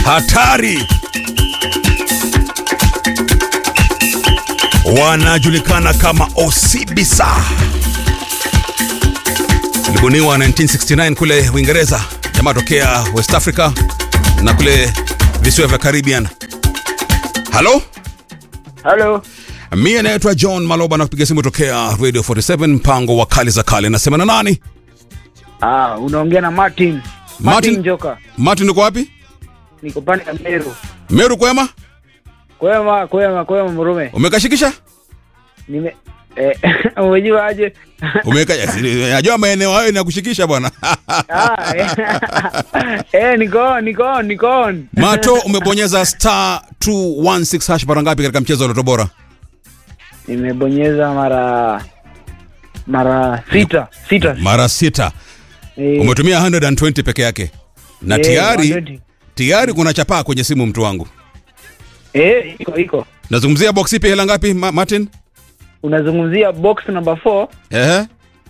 hatari wanajulikana kama Osibisa. Ilibuniwa 1969 kule Uingereza, jamaa tokea West Africa na kule visiwa vya Caribbean. Halo, Halo. mie naitwa John Maloba na kupiga simu tokea Radio 47 mpango wa kali za kale. Nasema na nani? Ah, unaongea na Martin. Martin, Martin- Joka. Martin, uko wapi? Niko pande ya Meru. Meru, kwema? Kwema, kwema, kwema Murume. Umekashikisha? Nime eh, umejua aje? Umeka najua maeneo hayo inakushikisha bwana. ah, eh, eh, niko on, niko on, niko on. Mato, umebonyeza star 216 hash mara ngapi katika mchezo wa Loto Bora? Nimebonyeza mara mara sita, sita. Mara sita. Eh, Umetumia 120 peke yake na eh, tayari 120. tayari kuna chapaa kwenye simu, mtu wangu. Eh, iko iko. Nazungumzia box ipi, hela ngapi Ma Martin? Unazungumzia box number 4 Ehe.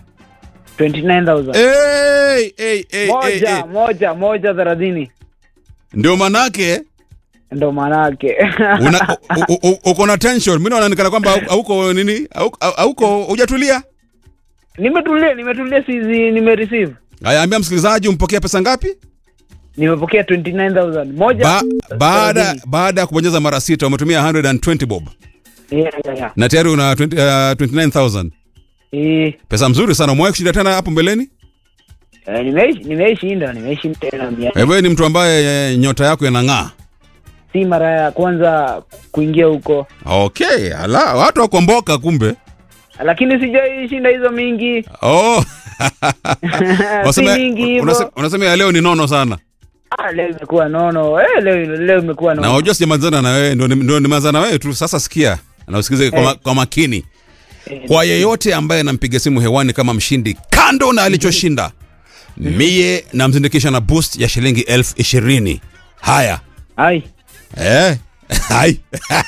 29000. Hey, hey, hey, moja, hey, hey. moja, moja thelathini. Ndio manake Ndo maanake. una- u- u- u- uko na tension. Mimi naona nikana kwamba hau- hauko nini? Hauko- Hauko hujatulia. nimetulia, nimetulia sizi nimereceive. Haya, ambia msikilizaji umpokea pesa ngapi? Nimepokea 29000. Moja. Ba, baada thelathini. baada ya kubonyeza mara sita umetumia 120 bob Yeah, yeah, yeah. na tayari una 20, uh, 29000 Eh, pesa mzuri sana. Umewahi kushinda tena hapo mbeleni? eh, nimeishi nimeishinda, nimeishinda tena mia. Eh, Wewe ni mtu ambaye eh, nyota yako inang'aa. Si mara ya kwanza kuingia huko. Okay, ala, watu wakomboka kumbe. Lakini sijaishinda hizo mingi. Oh. si Unasema- mingi unasema- hivyo. Unasema ya leo ni nono sana. Ah, leo imekuwa nono. Eh, leo leo imekuwa Na nono. unajua sijamalizana na wewe, ndio ndio nimeanza na wewe tu. Sasa sikia na usikize kwa, ma- kwa makini. Eh, Kwa yeyote ambaye anampiga simu hewani kama mshindi, kando na alichoshinda, mie namzindikisha na boost ya shilingi elfu ishirini. Haya. Ai. Eh. Hai.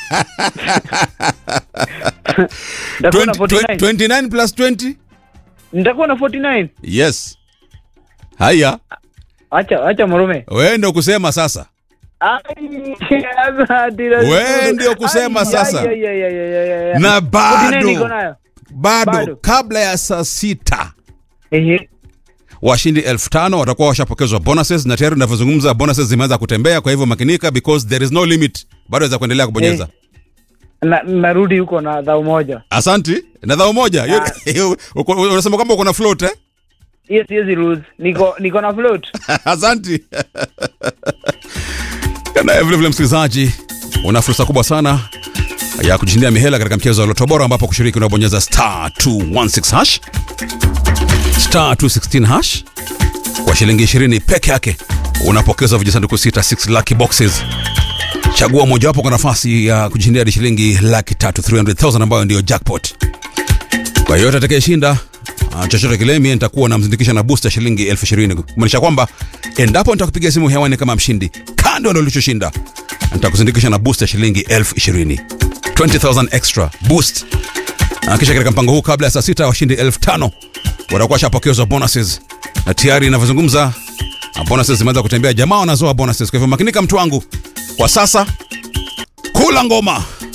Nitakuwa na 20 49. 29 plus 20? Nitakuwa na 49. Yes. Haya. Acha acha Murume. Wewe ndio kusema sasa. Ai, sasa tira- Wewe ndio kusema Ai, sasa. ai, ai, ai, ai, ai, ai, ai. Na 49 niko bado nayo. bado Bado. kabla ya saa sita Ehe. washindi elfu tano watakuwa washapokezwa bonuses na tayari unavyozungumza bonuses zimeanza kutembea kwa hivyo makinika because there is no limit bado waweza kuendelea kubonyeza Na narudi huko na dhao moja. asanti na dhao moja Hiyo- uko- unasema kwamba uko na float eh? Hiyo siwezi lose. Niko niko na float. asanti na vile vile msikilizaji una fursa kubwa sana ya kujishindia mihela katika mchezo wa Loto Bora ambapo kushiriki unabonyeza star 216 hash star 216 hash kwa shilingi 20 peke yake unapokezwa vijisanduku sita 6 lucky boxes chagua mojawapo kwa nafasi ya kujishindia hadi shilingi laki tatu 300,000 ambayo ndiyo jackpot kwa yoyote atakayeshinda ah, chochote kile mie nitakuwa namzindikisha na booster shilingi elfu ishirini kumaanisha kwamba endapo nitakupiga simu hewani kama mshindi kando na ulichoshinda nitakuzindikisha na booster shilingi elfu ishirini 20000 extra boost na kisha katika mpango huu kabla ya saa sita washindi elfu tano watakuwa shapokezwa bonuses na tayari inavyozungumza ah, bonuses zimeanza kutembea jamaa wanazoa bonuses kwa hivyo makinika mtu wangu kwa sasa kula ngoma